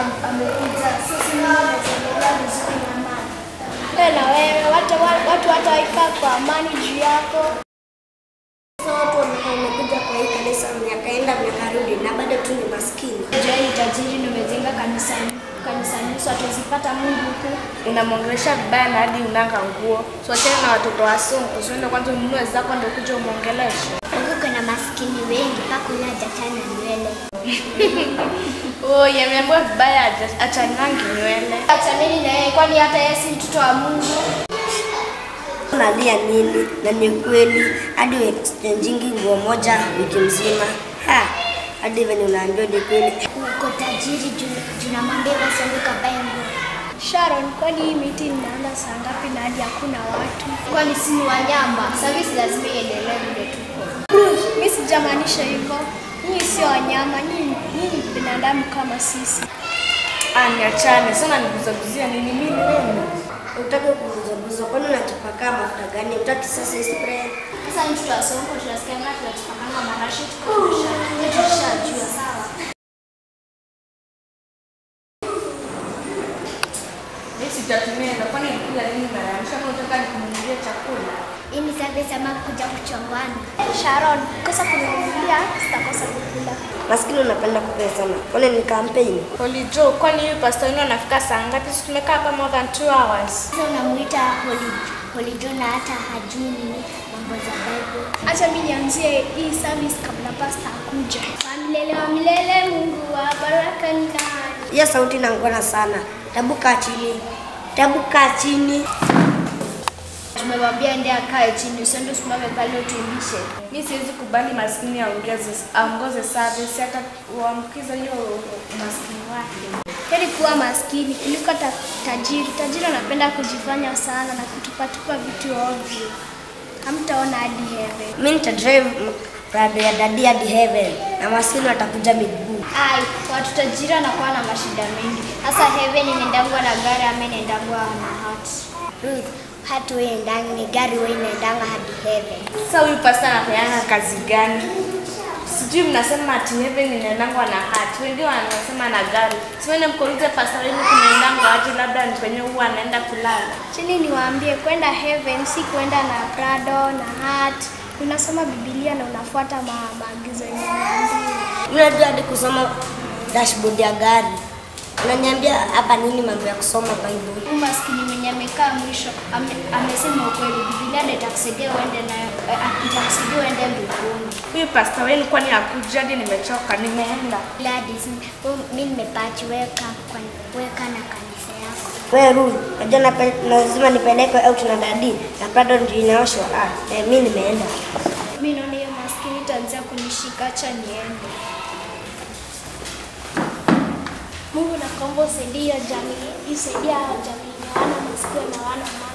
am- amekuja. Sisi mimi naendelea vizuri na amani. Wewe na wewe watu watu wataikaa kwa amani juu yako. Sasa watu wamekuwa wamekuja kwa hii kanisa miaka enda miaka rudi na bado tu ni maskini. Jai ni tajiri na umejenga kanisa kanisa nusu atazipata Mungu huku. unamwongelesha vibaya na hadi unanga nguo. Tuachane na watoto wa sonko, usiende kwanza ununue zako ndio kuja umwongeleshe. Huku kuna maskini wengi mpaka ule hajachana nywele. Oh, yameambiwa vibaya acha- achanangi nywele. Achaneni na yeye kwani hata yeye si mtoto wa Mungu. Unalia nini? Na ni kweli hadi exchangingi nguo moja wiki mzima. Ha, hadi venye unaambiwa ni kweli. Uko tajiri juu namwambia basi anguka bae nguo. Sharon, kwani hii miti inaanza saa ngapi na hadi hakuna watu? Kwani si ni wanyama? Service lazima iendelee vile tuko. Bruce, mimi sijamaanisha hivyo. Nyinyi sio wanyama, nyinyi nyinyi ni binadamu kama sisi. Ah, niachane sana, nikuzaguzia nini mimi nini? Utaki kubuzabuza, kwani unatupaka mafuta gani? Utaki sasa spray? Sasa ni mtoto wa sonko tunasikia ngapi tunatupakanga marashi tukashajua sawa. Mimi sitatumia ndio kwani nikula nini mara ya mwisho kama unataka nikununulie chakula. Hii ni service ama kuja kuchongwana? Sharon, kosa kuninunulia sitakosa kukula. Maskini unapenda kupea sana. Kwani ni campaign? Holy Joe, kwani huyu pastor wenu anafika saa ngapi? Sisi tumekaa hapa more than 2 hours. Sasa unamuita Holy Holy John na hata hajui nini mambo za Bible. Acha mimi nianzie hii service kabla pasta akuja. Wa milele wa milele Mungu wa baraka ni nani? Hiyo sauti inangona sana. Tabu kaa chini. Tabu kaa chini. Tumemwambia ende akae chini, usiende usimame pale utumbishe. Mimi siwezi kubali maskini aongeze aongoze service hata uambukiza hiyo maskini wake. Heri kuwa maskini kuliko ta tajiri. Tajiri anapenda kujifanya sana na kutupatupa vitu ovyo. Hamtaona hadi heaven. Mimi nitadrive Prado ya dadi hadi heaven na maskini watakuja miguu. Ai, watu tajiri wanakuwa na mashida mengi. Sasa heaven inaendangwa na gari ama inaendangwa na hati. Ruth, hatu wewe ndani ni gari wewe inaendanga hadi heaven. Sasa huyu pastor anafanyanga kazi gani? Sijui mnasema ati heaven inaendangwa na hati, wengine wanasema na gari. Siwende mkoulize pastor wenu kunaendangwa aje, labda ni kwenye huwa anaenda kulala. Chini niwaambie kwenda heaven si kwenda na Prado na hat. Unasoma Biblia na unafuata ma- maagizo yenye umeambiwa. Unajua hadi kusoma dashboard ya gari. Unaniambia hapa nini mambo ya kusoma Bible? Huyu maskini mwenye amekaa mwisho ame, amesema ukweli. Biblia ndio itakusaidia uende nayo, eh, itakusaidia uende mbinguni. Huyu pastor wenu kwani hakuja hadi nimechoka, nimeenda. Gladys, mimi nimepati weka kwa weka na kanisa yako. Wewe Ruth, unajua nape- lazima nipeleke out na dadi na Prado ndio inaoshwa. Ah, eh, mimi nimeenda. Mimi naona hiyo maskini itaanza kunishika, acha niende. Mungu nakuomba usaidie hiyo jamii, isaidie hao jamii na wana masikio na wana macho.